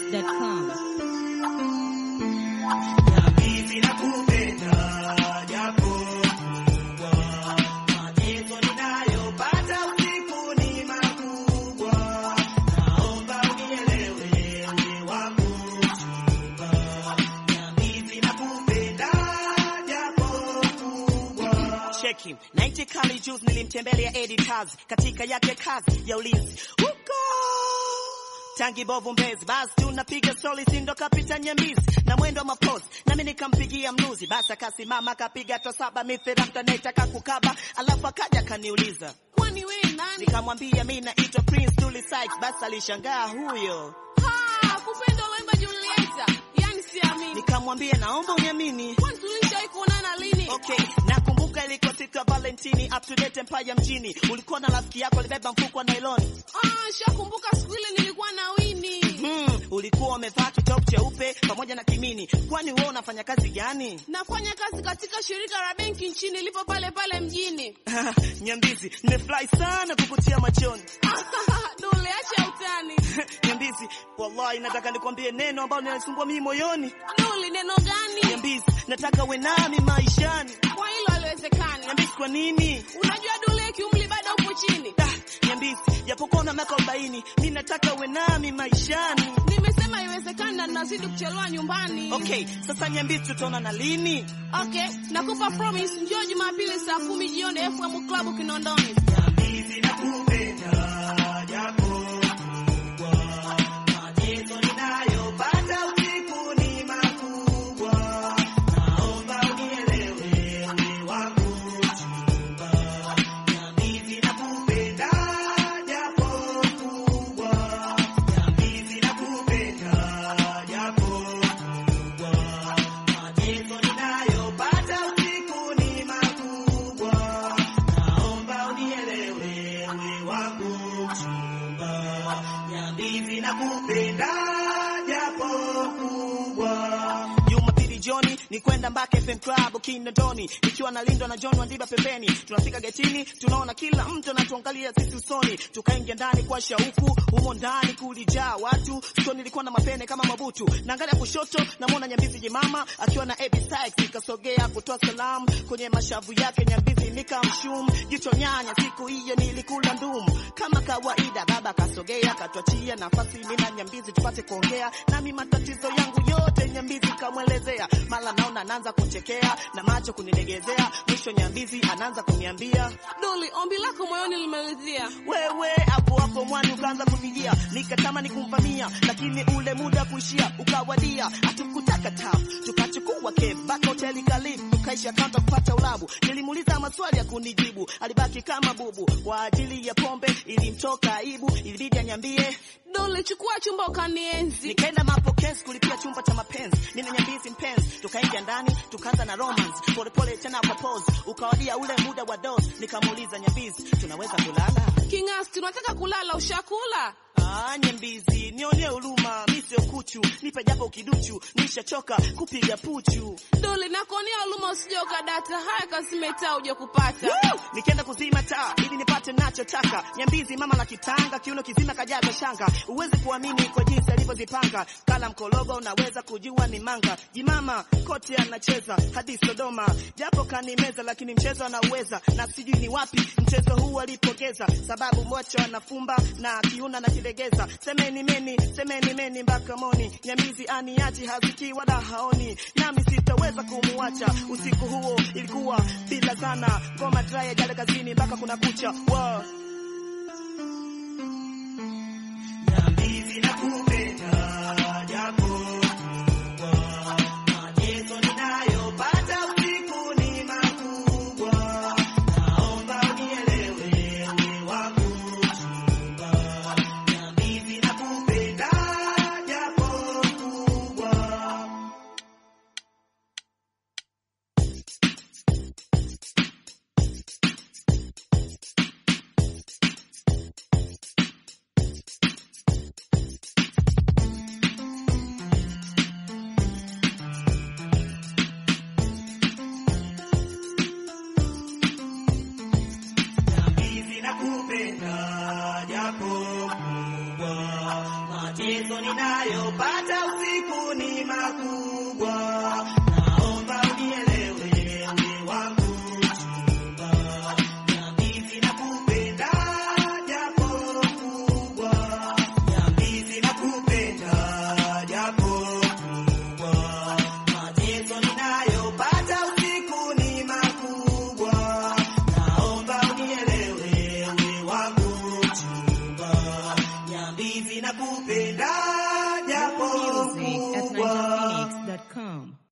GetAtunes.com. Cheki 90 kali juice nilimtembelea editors katika yake kazi ya ulinzi huko tangi bovu Mbezi, basi tunapiga stori, sindo kapita Nyambizi na mwendo wa mapozi, nami nikampigia mnuzi, basi akasimama akapiga to saba mithira mtanetaka kukaba, alafu akaja akaniuliza Kwani wewe nani? nikamwambia mi naitwa Prince Dully Sykes, basi alishangaa huyo, Ha, kupenda ulemba Julieta. Yaani siamini. nikamwambia naomba uniamini. Kwani tulishawahi kuonana lini? Okay, nakumbuka ilikuwa siku ya Valentini, up to date Empire mjini, ulikuwa na rafiki yako alibeba mfuko wa nylon Ah, shakumbuka siku ile nilikuwa na Winnie. Hmm, ulikuwa umevaa kitop cheupe pamoja na kimini. Kwani wewe unafanya kazi gani? Nafanya kazi katika shirika la benki nchini lipo pale pale mjini. Nyambizi, nimefurahi sana kukutia machoni. Dole, acha utani. Nyambizi, wallahi nataka nikwambie neno ambalo linanisumbua mimi moyoni. Dole, neno gani? Nyambizi, nataka uwe nami maishani. Kwa hilo haliwezekani. Nyambizi, kwa nini? Unajua Dole, kiumri bado upo chini. Ah, Nyambizi, japokuwa una miaka 40, mimi nataka uwe nami maishani. Nimesema haiwezekani na ninazidi kuchelewa nyumbani. Okay, sasa Nyambizi, tutaona na lini? Okay, nakupa promise njoo Jumapili saa kumi jioni FM Club Kinondoni. Jumapili jioni ni kwenda Mbake FM Club Kinondoni, nikiwa nalindwa na John Wandiba pembeni. Tunafika getini, tunaona kila mtu anatuangalia sisi usoni, tukaingia ndani kwa shauku. Humo ndani kulijaa watu, sio nilikuwa na mapene kama mabutu. Naangalia kushoto, namwona Nyambizi jimama akiwa na Abby Sykes, nikasogea kutoa salamu kwenye mashavu yake. Nyambizi nikamshum jicho nyanya, siku hiyo nilikula ndumu kama kawaida. Baba kasogea katwachia nafasi mimi na Nyambizi tupate kuongea, nami matatizo yangu yote Nyambizi kamwelezea. Mara naona anaanza kuchekea na macho kunilegezea, mwisho Nyambizi anaanza kuniambia Doli, ombi lako moyoni limeridhia. wewe hapo hapo mwani ukaanza kunijia, nikatamani kumvamia, lakini ule muda kuishia ukawadia. Hatukutaka tafu, tukachukua cab mpaka hoteli karibu, tukaisha kanta kupata ulabu. Nilimuuliza maswali ya kunijibu, alibaki kama bubu. Kwa ajili ya pombe ilimtoka aibu, ilibidi anyambie. Doli, chukua chumba ukanienzi. Nikaenda mapokezi kulipia chumba cha mapenzi, mimi na Nyambizi mpenzi, tukaingia ndani tukaanza na romance polepole, tena kwa pose. Ukawadia ule muda wa dose, nikamuuliza Nyambizi, tunaweza kulala? King'asti, tunataka kulala, ushakula? Ah, Nyambizi, nionee huruma, mi sio kuchu, nipe japo kiduchu, nishachoka kupiga puchu. Doli, nakuonea huruma, usije ukadata. Haya, kasime taa uje kupata. Woo! Nikaenda kuzima taa ili nipate nachotaka. Nyambizi mama la kitanga, kiuno kizima kajaza shanga, uwezi kuamini kwa jinsi alivyozipanga. Kala mkologo, unaweza kujua ni manga. Jimama kote anacheza hadi Sodoma, japo kanimeza, lakini mchezo anauweza, na sijui ni wapi mchezo huu alipogeza, sababu mocho anafumba na kiuna na kilegeza. Semeni meni, semeni meni mpaka moni. Nyambizi aniachi haziki wala haoni, nami sitaweza kumuacha. Usiku huo ilikuwa bila sana, ngoma dry jale kazini mpaka kuna kucha. Wow. Nyambizi nakupenda japo mateso ninayopata usiku ni makubwa, naomba unielewe wewe wangu chumba. Nyambizi nakupenda japo kubwa Nyambizi nakupenda japo kubwa, mateso ndoto ninayopata usiku ni makuu